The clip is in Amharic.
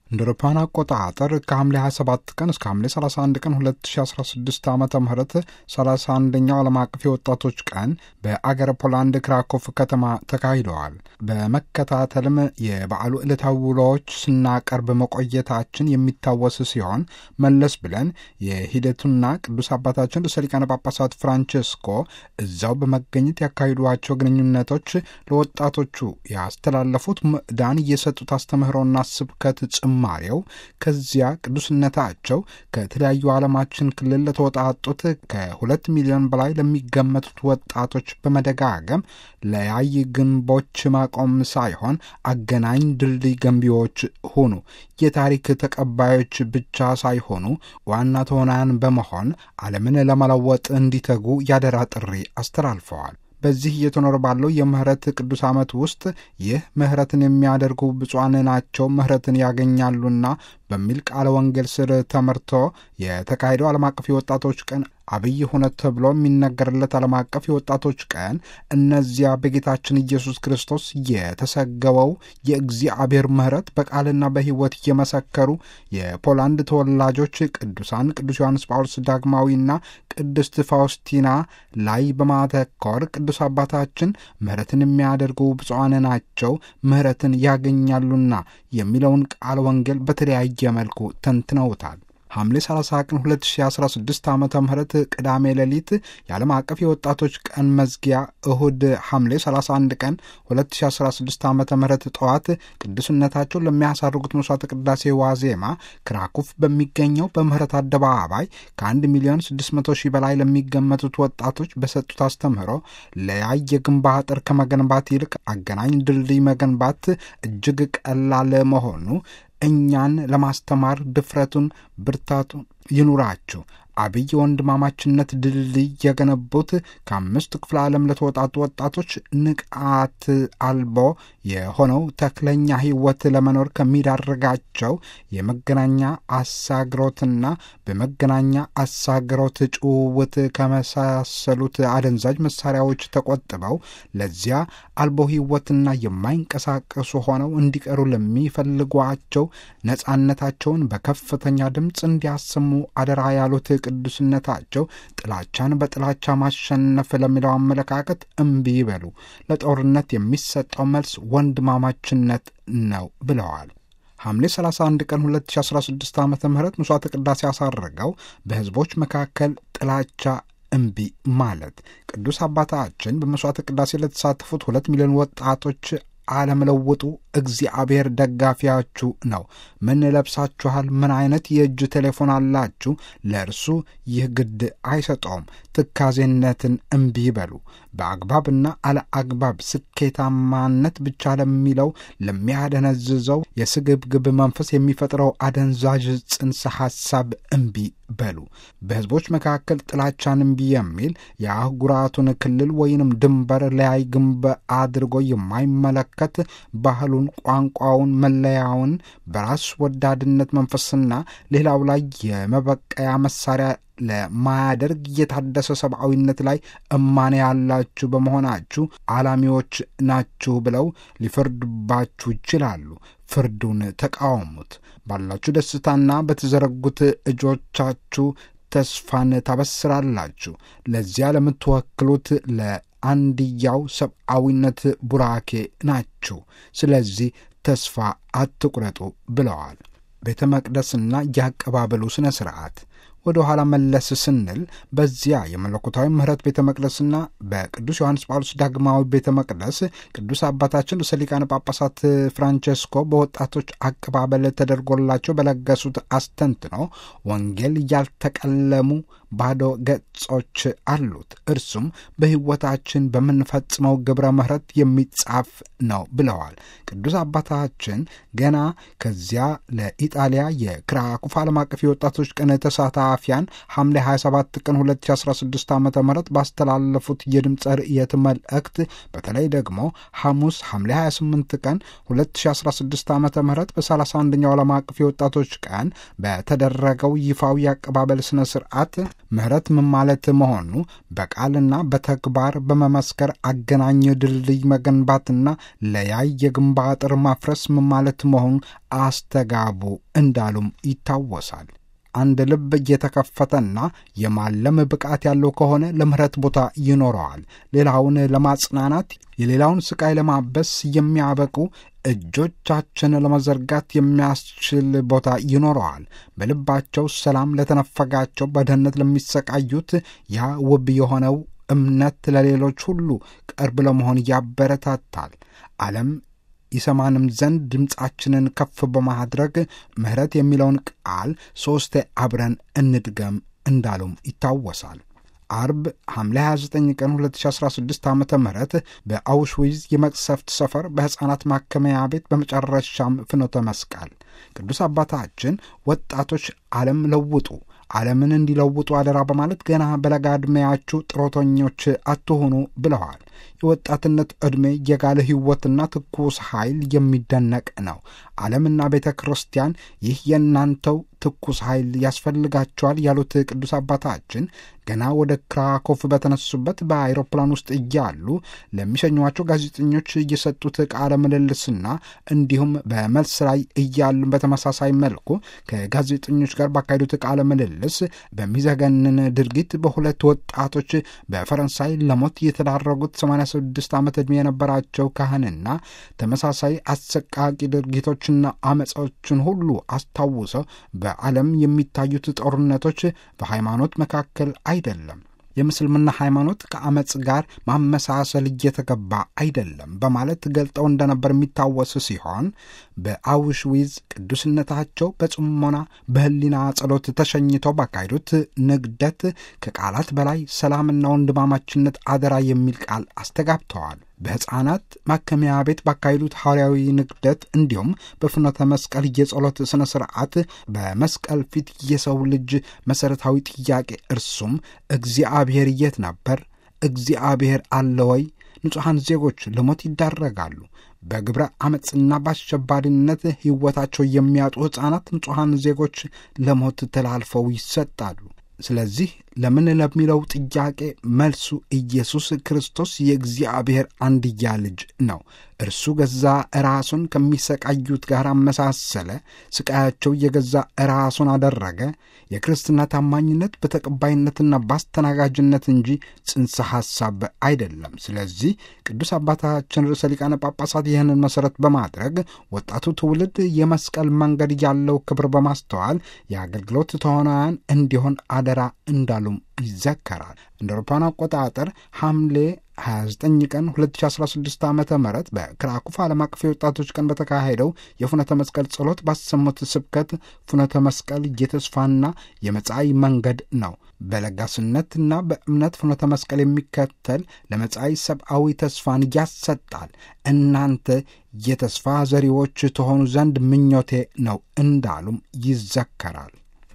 እንደ አውሮፓውያን አቆጣጠር ከሐምሌ 27 ቀን እስከ ሐምሌ 31 ቀን 2016 ዓ ም 31ኛው ዓለም አቀፍ የወጣቶች ቀን በአገረ ፖላንድ ክራኮፍ ከተማ ተካሂደዋል። በመከታተልም የበዓሉ ዕለታዊ ውሎዎች ስናቀርብ መቆየታችን የሚታወስ ሲሆን መለስ ብለን የሂደቱና ቅዱስ አባታችን ርዕሰ ሊቃነ ጳጳሳት ፍራንቼስኮ እዛው በመገኘት ያካሂዷቸው ግንኙነቶች ለወጣቶቹ ያስተላለፉት ምዕዳን እየሰጡት አስተምህሮና ስብከት ጭማሬው ከዚያ ቅዱስነታቸው ከተለያዩ ዓለማችን ክልል ለተወጣጡት ከሁለት ሚሊዮን በላይ ለሚገመቱት ወጣቶች በመደጋገም ለያይ ግንቦች ማቆም ሳይሆን አገናኝ ድልድይ ገንቢዎች ሁኑ፣ የታሪክ ተቀባዮች ብቻ ሳይሆኑ ዋና ተዋናያን በመሆን ዓለምን ለመለወጥ እንዲተጉ ያደራ ጥሪ አስተላልፈዋል። በዚህ እየተኖረ ባለው የምህረት ቅዱስ ዓመት ውስጥ ይህ ምህረትን የሚያደርጉ ብፁዓን ናቸው ምህረትን ያገኛሉና በሚል ቃለ ወንጌል ስር ተመርቶ የተካሄደው ዓለም አቀፍ የወጣቶች ቀን አብይ ሁነት ተብሎ የሚነገርለት ዓለም አቀፍ የወጣቶች ቀን እነዚያ በጌታችን ኢየሱስ ክርስቶስ የተሰገበው የእግዚአብሔር ምህረት በቃልና በሕይወት እየመሰከሩ የፖላንድ ተወላጆች ቅዱሳን ቅዱስ ዮሐንስ ጳውሎስ ዳግማዊና ቅድስት ፋውስቲና ላይ በማተኮር ቅዱስ አባታችን ምህረትን የሚያደርጉ ብፁዓን ናቸው ምህረትን ያገኛሉና የሚለውን ቃለ ወንጌል በተለያየ መልኩ ተንትነውታል። ሐምሌ 30 ቀን 2016 ዓ ም ቅዳሜ ሌሊት የዓለም አቀፍ የወጣቶች ቀን መዝጊያ እሁድ ሐምሌ 31 ቀን 2016 ዓ ም ጠዋት ቅዱስነታቸው ለሚያሳርጉት መስዋዕተ ቅዳሴ ዋዜማ ክራኩፍ በሚገኘው በምህረት አደባባይ ከ1 ሚሊዮን 600 ሺህ በላይ ለሚገመቱት ወጣቶች በሰጡት አስተምህሮ ለያይ የግንብ አጥር ከመገንባት ይልቅ አገናኝ ድልድይ መገንባት እጅግ ቀላል መሆኑ እኛን ለማስተማር ድፍረቱን ብርታቱን ይኑራችሁ። አብይ ወንድማማችነት ድልድይ የገነቡት ከአምስቱ ክፍለ ዓለም ለተወጣጡ ወጣቶች ንቃት አልቦ የሆነው ተክለኛ ሕይወት ለመኖር ከሚዳርጋቸው የመገናኛ አሳግሮትና በመገናኛ አሳግሮት ጭውውት ከመሳሰሉት አደንዛዥ መሳሪያዎች ተቆጥበው ለዚያ አልቦ ሕይወትና የማይንቀሳቀሱ ሆነው እንዲቀሩ ለሚፈልጓቸው ነጻነታቸውን በከፍተኛ ድምፅ እንዲያሰሙ አደራ ያሉት ቅዱስነታቸው ጥላቻን በጥላቻ ማሸነፍ ለሚለው አመለካከት እምቢ ይበሉ፣ ለጦርነት የሚሰጠው መልስ ወንድማማችነት ነው ብለዋል። ሐምሌ 31 ቀን 2016 ዓ ም ምሥዋዕተ ቅዳሴ ያሳረገው በሕዝቦች መካከል ጥላቻ እምቢ ማለት ቅዱስ አባታችን በመሥዋዕተ ቅዳሴ ለተሳተፉት ሁለት ሚሊዮን ወጣቶች አለመለወጡ እግዚአብሔር ደጋፊያችሁ ነው። ምን ለብሳችኋል? ምን አይነት የእጅ ቴሌፎን አላችሁ? ለእርሱ ይህ ግድ አይሰጠውም። ትካዜነትን እምቢ ይበሉ። በአግባብና አለ አግባብ ስኬታማነት ብቻ ለሚለው ለሚያደነዝዘው የስግብግብ መንፈስ የሚፈጥረው አደንዛዥ ጽንሰ ሐሳብ እምቢ በሉ። በሕዝቦች መካከል ጥላቻን እምቢ የሚል የአህጉራቱን ክልል ወይንም ድንበር ለያይ ግንብ አድርጎ የማይመለከት ባህሉን፣ ቋንቋውን፣ መለያውን በራስ ወዳድነት መንፈስና ሌላው ላይ የመበቀያ መሳሪያ ለማያደርግ የታደሰ ሰብአዊነት ላይ እማኔ ያላችሁ በመሆናችሁ አላሚዎች ናችሁ ብለው ሊፈርዱባችሁ ይችላሉ። ፍርዱን ተቃወሙት። ባላችሁ ደስታና በተዘረጉት እጆቻችሁ ተስፋን ታበስራላችሁ። ለዚያ ለምትወክሉት ለአንድያው ሰብአዊነት ቡራኬ ናችሁ። ስለዚህ ተስፋ አትቁረጡ ብለዋል። ቤተ መቅደስና የአቀባበሉ ሥነ ሥርዓት ወደ ኋላ መለስ ስንል በዚያ የመለኮታዊ ምሕረት ቤተ መቅደስና በቅዱስ ዮሐንስ ጳውሎስ ዳግማዊ ቤተ መቅደስ ቅዱስ አባታችን ርዕሰ ሊቃነ ጳጳሳት ፍራንቼስኮ በወጣቶች አቀባበል ተደርጎላቸው በለገሱት አስተንትኖ ወንጌል ያልተቀለሙ ባዶ ገጾች አሉት፣ እርሱም በሕይወታችን በምንፈጽመው ግብረ ምሕረት የሚጻፍ ነው ብለዋል። ቅዱስ አባታችን ገና ከዚያ ለኢጣሊያ የክራኩፍ ዓለም አቀፍ የወጣቶች ቀን ተሳ ተሳታፊያን ሐምሌ 27 ቀን 2016 ዓ ም ባስተላለፉት የድምፀ ርእየት መልእክት በተለይ ደግሞ ሐሙስ ሐምሌ 28 ቀን 2016 ዓ ም በ31ኛው ዓለም አቀፍ የወጣቶች ቀን በተደረገው ይፋዊ አቀባበል ሥነ ሥርዓት ምህረት ምን ማለት መሆኑ በቃልና በተግባር በመመስከር አገናኝ ድልድይ መገንባትና ለያይ የግንብ አጥር ማፍረስ ምን ማለት መሆኑ አስተጋቡ እንዳሉም ይታወሳል። አንድ ልብ እየተከፈተና የማለም ብቃት ያለው ከሆነ ለምህረት ቦታ ይኖረዋል። ሌላውን ለማጽናናት የሌላውን ስቃይ ለማበስ የሚያበቁ እጆቻችን ለመዘርጋት የሚያስችል ቦታ ይኖረዋል። በልባቸው ሰላም ለተነፈጋቸው፣ በድህነት ለሚሰቃዩት ያ ውብ የሆነው እምነት ለሌሎች ሁሉ ቅርብ ለመሆን ያበረታታል። ዓለም ይሰማንም ዘንድ ድምፃችንን ከፍ በማድረግ ምህረት የሚለውን ቃል ሦስቴ አብረን እንድገም እንዳሉም ይታወሳል። አርብ ሐምሌ 29 ቀን 2016 ዓ ም በአውሽዊዝ የመቅሰፍት ሰፈር በሕፃናት ማከሚያ ቤት በመጨረሻም ፍኖተ መስቀል ቅዱስ አባታችን ወጣቶች ዓለም ለውጡ ዓለምን እንዲለውጡ አደራ በማለት ገና በለጋ ዕድሜያችሁ ጥሮተኞች አትሆኑ ብለዋል። የወጣትነት ዕድሜ የጋለ ሕይወትና ትኩስ ኃይል የሚደነቅ ነው። ዓለምና ቤተ ክርስቲያን ይህ የእናንተው ትኩስ ኃይል ያስፈልጋቸዋል ያሉት ቅዱስ አባታችን ገና ወደ ክራኮፍ በተነሱበት በአይሮፕላን ውስጥ እያሉ ለሚሸኟቸው ጋዜጠኞች እየሰጡት ቃለ ምልልስና እንዲሁም በመልስ ላይ እያሉ በተመሳሳይ መልኩ ከጋዜጠኞች ጋር ባካሄዱት ቃለ ምልልስ በሚዘገንን ድርጊት በሁለት ወጣቶች በፈረንሳይ ለሞት የተዳረጉት 86 ዓመት ዕድሜ የነበራቸው ካህንና ተመሳሳይ አሰቃቂ ድርጊቶችና አመፃዎችን ሁሉ አስታውሰው በዓለም የሚታዩት ጦርነቶች በሃይማኖት መካከል አይደለም የምስልምና ሃይማኖት ከአመፅ ጋር ማመሳሰል እየተገባ አይደለም በማለት ገልጠው እንደነበር የሚታወስ ሲሆን በአውሽዊዝ ቅዱስነታቸው በጽሞና በሕሊና ጸሎት ተሸኝተው ባካሄዱት ንግደት ከቃላት በላይ ሰላምና ወንድማማችነት አደራ የሚል ቃል አስተጋብተዋል። በሕፃናት ማከሚያ ቤት ባካሄዱት ሐዋርያዊ ንግደት እንዲሁም በፍኖተ መስቀል የጸሎት ሥነ ሥርዓት በመስቀል ፊት የሰው ልጅ መሠረታዊ ጥያቄ እርሱም እግዚአብሔር የት ነበር? እግዚአብሔር አለ ወይ? ንጹሐን ዜጎች ለሞት ይዳረጋሉ። በግብረ ዓመፅና በአሸባሪነት ሕይወታቸው የሚያጡ ሕፃናት ንጹሐን ዜጎች ለሞት ተላልፈው ይሰጣሉ። ስለዚህ ለምን ለሚለው ጥያቄ መልሱ ኢየሱስ ክርስቶስ የእግዚአብሔር አንድያ ልጅ ነው። እርሱ ገዛ ራሱን ከሚሰቃዩት ጋር አመሳሰለ። ስቃያቸው የገዛ ራሱን አደረገ። የክርስትና ታማኝነት በተቀባይነትና በአስተናጋጅነት እንጂ ጽንሰ ሐሳብ አይደለም። ስለዚህ ቅዱስ አባታችን ርዕሰ ሊቃነ ጳጳሳት ይህንን መሠረት በማድረግ ወጣቱ ትውልድ የመስቀል መንገድ ያለው ክብር በማስተዋል የአገልግሎት ተዋናያን እንዲሆን አደራ እንዳሉም ይዘከራል። እንደ አውሮፓውያን አቆጣጠር ሐምሌ 29 ቀን 2016 ዓ ም በክራኩፍ ዓለም አቀፍ የወጣቶች ቀን በተካሄደው የፍኖተ መስቀል ጸሎት ባሰሙት ስብከት ፍኖተ መስቀል የተስፋና የመጻኢ መንገድ ነው። በለጋስነትና በእምነት ፍኖተ መስቀል የሚከተል ለመጻኢ ሰብአዊ ተስፋን ያሰጣል። እናንተ የተስፋ ዘሪዎች ተሆኑ ዘንድ ምኞቴ ነው እንዳሉም ይዘከራል።